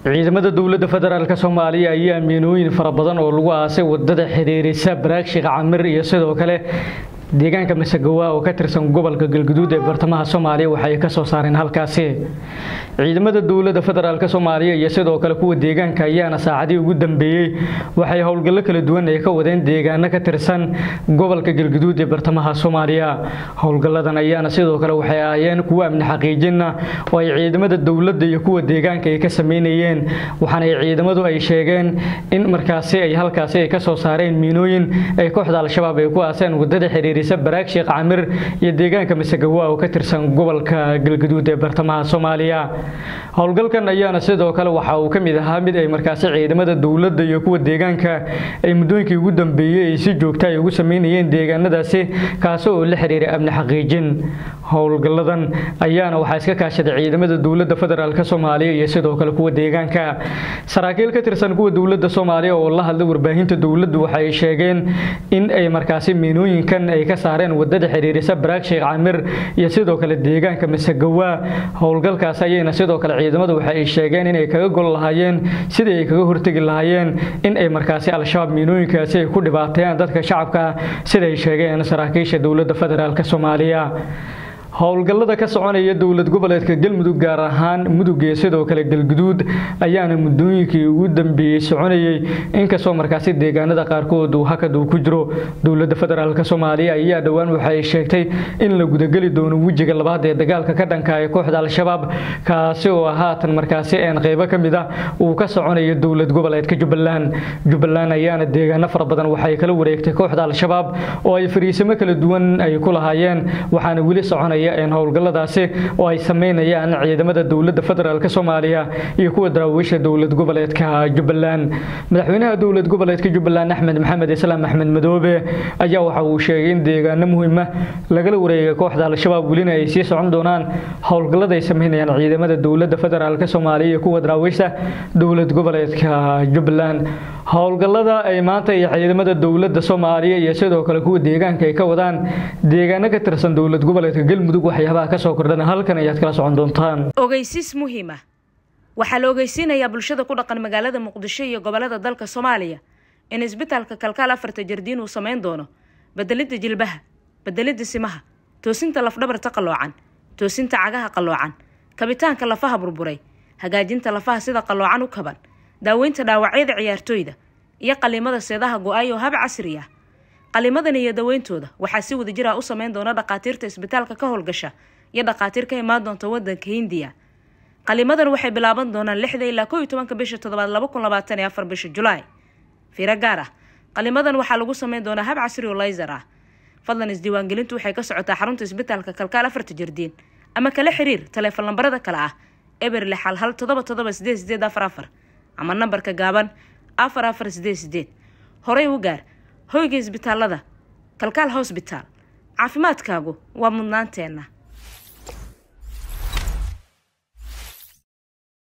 ciidamada dowladda federaalk soomaaliya ayaa miinooyin fara badan oo lagu aasay wadada xiriirisa baraagshik camir iyo sidoo kale deegaanka masegawa oo ka tirsan gobolka galguduud ee bartamaha soomaaliya waxay ka soo saareen halkaasi ciidamada dowladda federaalk soomaaliya iyo sidoo kale kuwa deegaanka ayaana saacadii ugu dambeeyey waxay howlgallo kala duwan ay ka wadeen deegaano ka tirsan gobolka galguduud ee bartamaha soomaaliya howlgalladan ayaana sidoo kale waxay ahaayeen kuwo amni xaqiijina oo ay ciidamada dowladda iyo kuwa deegaanka ay ka sameynayeen waxaana ciidamadu ay sheegeen in markaasi ay halkaasi ay ka soo saareen miinooyin ay kooxda al-shabaab ay ku aaseen wadada xiriiri baraag sheekh camir iyo deegaanka masegawa oo ka tirsan gobolka galguduud ee bartamaha soomaaliya howlgalkan ayaana sidoo kale waxa uu ka mid ahaa mid ay markaasi ciidamada dowladda iyo kuwa deegaanka ay muddooyinkii ugu dambeeyey ay si joogta ay ugu sameynayeen deegaanadaasi kaasi oo la xiriiray amni xaqiijin howlgalladan ayaana waxaa iska kaashaday ciidamada dowladda federaalk soomaaliya iyo sidoo kale kuwa deegaanka saraakiil ka tirsan kuwa dowladda soomaaliya oo la hadlay warbaahinta dowladdu waxa ay sheegeen in ay markaasi miinooyinkan ay ka saareen wadada xiriirisa baraag sheekh camir iyo sidoo kale deegaanka masegawa howlgalkaas ayayna sidoo kale ciidamadu waxa ay sheegeen inay kaga gol lahaayeen sidii ay kaga hortegi lahaayeen in ay markaasi al-shabaab miinooyinkaasi ay ku dhibaateeyaan dadka shacabka sida ay sheegeen saraakiisha dowladda federaalk soomaaliya howlgallada ka soconaya dowlad goboleedka galmudug gaar ahaan mudug iyo sidoo kale galguduud ayaana muddooyinkii ugu dambeeyey soconayey inkastoo markaasi deegaanada qaarkood uu hakad uu ku jiro dowladda federaalk soomaaliya ayaa dhowaan waxa ay sheegtay in la gudageli doono wejiga labaad ee dagaalka ka dhanka ee kooxda al-shabaab kaasi oo haatan markaasi een qeybo ka mid ah uu ka soconayo dowlad goboleedka jubbaland jubbaland ayaana deegaano fara badan waxay kala wareegtay kooxda al-shabaab oo ay fariisimo kala duwan ay ku lahaayeen waxaana weli soconaya howlgalladaasi oo ay sameynayaan ciidamada dowladda federaalk soomaaliya iyo kuwa daraawiisha dowlad goboleedka jubbaland madaxweynaha dowlad goboleedka jubbaland axmed maxamed islaam axmed madoobe ayaa waxa uu sheegay in deegaano muhiima lagala wareegay kooxda al-shabaab welina ay sii socon doonaan howlgallada ay sameynayaan ciidamada dowladda federaalk soomaaliya iyo kuwa daraawiisha dowlad goboleedka jubbaland howlgallada ay maanta iyo ciidamada dowladda soomaaliya iyo sidoo kale kuwa deegaanka ay ka wadaan deegaano ka tirsan dowlad goboleedka galmudug waxyaabaha ka soo kordhana halkan ayaad kala socon doontaan ogeysiis muhiima waxaa la ogeysiinayaa bulshada ku dhaqan magaalada muqdisho iyo gobolada dalka soomaaliya in isbitaalka kalkaal afarta jardiin uu sameyn doono bedelidda jilbaha bedelidda simaha toosinta lafdhabarta qalloocan toosinta cagaha qalloocan kabitaanka lafaha burburay hagaajinta lafaha sida qalloocan u kaban daaweynta dhaawacyada ciyaartooyda iyo qaliimada seedaha go-ay oo hab casri ah qalimadan iyo daweyntooda waxaa si wada jir ah u sameyn doona dhakhaatiirta isbitaalka ka howlgasha iyo dhakhaatiir ka imaan doonta wadanka hindiya qalimadan waxay bilaaban doonaan lixda ilaa koo iyo tobanka bisha toddobaad laba kun labaatan iyo afar bisha julaay fiiro gaar ah qalimadan waxaa lagu sameyn doonaa hab casri oo layser ah fadlan isdiiwaangelintu waxay ka socotaa xarunta isbitaalka kalkaal afarta jardiin ama kala xiriir taleefon lambarada kale ah eber lix hal hal todoba todoba sideed sideed afar afar ama nambarka gaaban afar afar sideed sideed horey u gaar hoyga isbitaalada kalkaal hosbitaal caafimaadkaagu waa mudnaanteenna